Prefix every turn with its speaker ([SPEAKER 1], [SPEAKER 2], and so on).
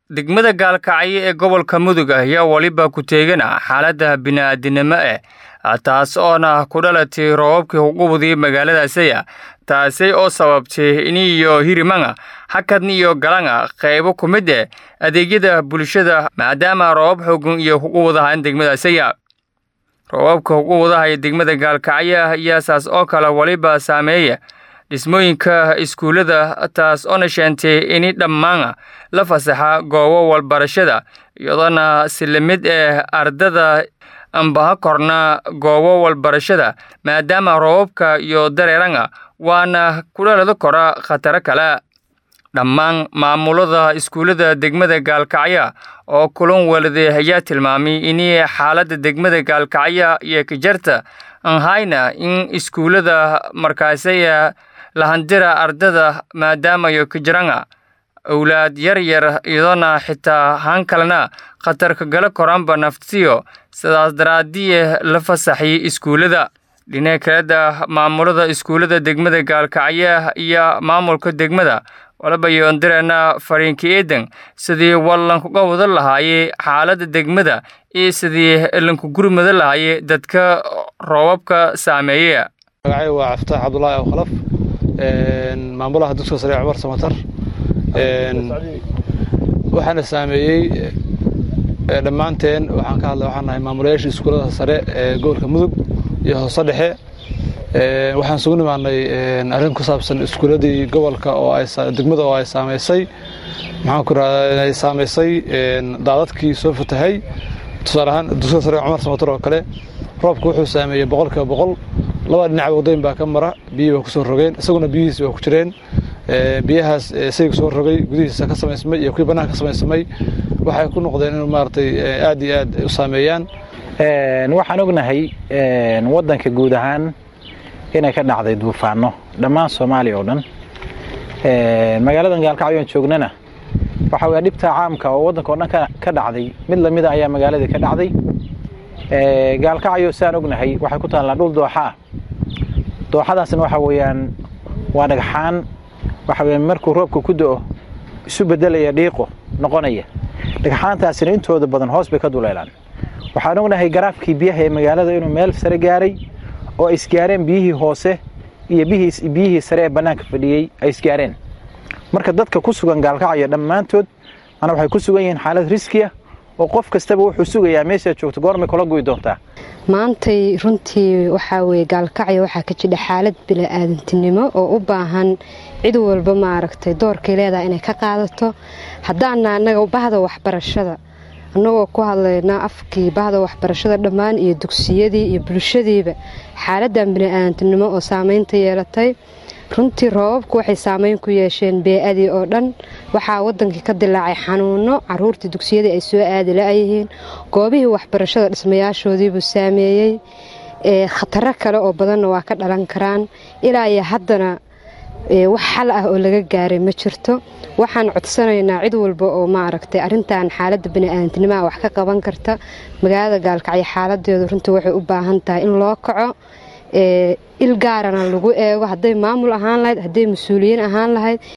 [SPEAKER 1] degmada gaalkacyo ee gobolka mudug ayaa weliba ku teegana xaaladda bini'aadinimo eh taas oona ku dhalatay roobabkii hugubudii magaaladaasaya taasi oo sababtay iniyo hirimanga hakadni iyo galanga qaybo ku mid eh adeegyada bulshada maadaama roobab xoogan iyo hugubadahan degmadaasaya roobabka hugubadaha ee degmada gaalkacyo ayaa saas oo kale weliba saameeya dhismooyinka iskuullada taas oona sheentay ini dhammaan la fasaxa goobo walbarashada iyadoona si lamid eh ardada ambaha korna goobo walbarashada maadaama roobabka iyo dareeranga waana kudhalada kora khataro kale dhammaan maamulada iskuullada degmada gaalkacyo oo kulan waladay ayaa tilmaamay in xaaladda degmada gaalkacyo iyo kajarta aan hayna in iskuullada markaasaya lahandira ardada maadaamayo kajiranga owlaad yar yar iyadoona xitaa haan kalena khatarka gala koraanba naftiyo sidaas daraadiye la fasaxay iskuullada dhinaca kaleda maamulada iskuullada degmada gaalkacyo iyo maamulka degmada walaba yoondireena fariinka eedan sidii wallankuga wada lahaayey xaaladda degmada iyo sidii lanku gurmada lahaayey dadka roobabka saameeye
[SPEAKER 2] magacay waa caftaax cabdulaahi aw khalaf maamulaha dugsiga sare cumar samatar waxaana saameeyey dhammaanteen waxaan ka hadlay waxaan nahay maamulayaasha iskuullada sare ee gobolka mudug iyo hoose dhexe waxaan sugu nimaanay arrin ku saabsan iskuulladii gobolka oo degmada oo ay saamaysay maxaan ku rahdaa inay saamaysay daadadkii soo fatahay tusaale ahaan dugsiga sare cumar samatar oo kale roobka wuxuu saameeyey boqolkiiba boqol laba dhinac wadooyin baa ka mara biyihii baa kusoo rogeen isaguna biyihiisi waa ku jireen biyahaas sayga soo rogay gudihiisa ka samaysmay iyo kuwii bannaanka ka samaysamay waxay ku noqdeen inuu maaragtay aad iyo aad u saameeyaan
[SPEAKER 3] waxaan ognahay waddanka guud ahaan inay ka dhacday duufaano dhammaan soomaaliya oo dhan magaaladan gaalkacyo aan joognana waxa weye dhibta caamka oo waddanka oo dhan ka dhacday mid lamida ayaa magaaladii ka dhacday gaalkacyo saan ognahay waxay ku taallaa dhul dooxa ah dooxadaasna waxa weeyaan waa dhagxaan waxa weye markuu roobka ku do-o isu bedelaya dhiiqo noqonaya dhagxaantaasina intooda badan hoos bay ka duleelaan waxaan ognahay garaafkii biyaha ee magaalada inuu meel sare gaaray oo ay isgaareen biyihii hoose iyo biyihii sare ee bannaanka fadhiyey ay isgaareen marka dadka ku sugan gaalkacyo dhammaantood mana waxay ku sugan yihiin xaalad riskiya oo qof kastaba wuxuu sugayaa meeshaad joogto goormay kula guyi doontaa
[SPEAKER 4] maantay runtii waxaa weye gaalkacyo waxaa ka jidha xaalad bila-aadantinimo oo u baahan cid walba maaragtay doorkay leedaha inay ka qaadato haddaana annaga bahda waxbarashada annagoo ku hadlaynaa afkii bahda waxbarashada dhammaan iyo dugsiyadii iyo bulshadiiba xaaladan bini-aadantinimo oo saameynta yeelatay runtii roobabku waxay saameyn ku yeesheen bee-adii oo dhan waxaa wadankii ka dilaacay xanuuno caruurtii dugsiyadii ay soo aadi la-yihiin goobihii waxbarashada dhismayaashoodiibuu saameeyey khataro kale oo badanna waa ka dhalan karaan ilaa iyo haddana wax xal ah oo laga gaaray ma jirto waxaan codsanaynaa cid walba oo maaragtay arintan xaaladda bini-aadantinimoa wax ka qaban karta magaalada gaalkacyo xaaladeedu runtii waxay u baahan tahay in loo kaco il gaarana lagu eego hadday maamul ahaan lahayd hadday mas-uuliyiin ahaan lahayd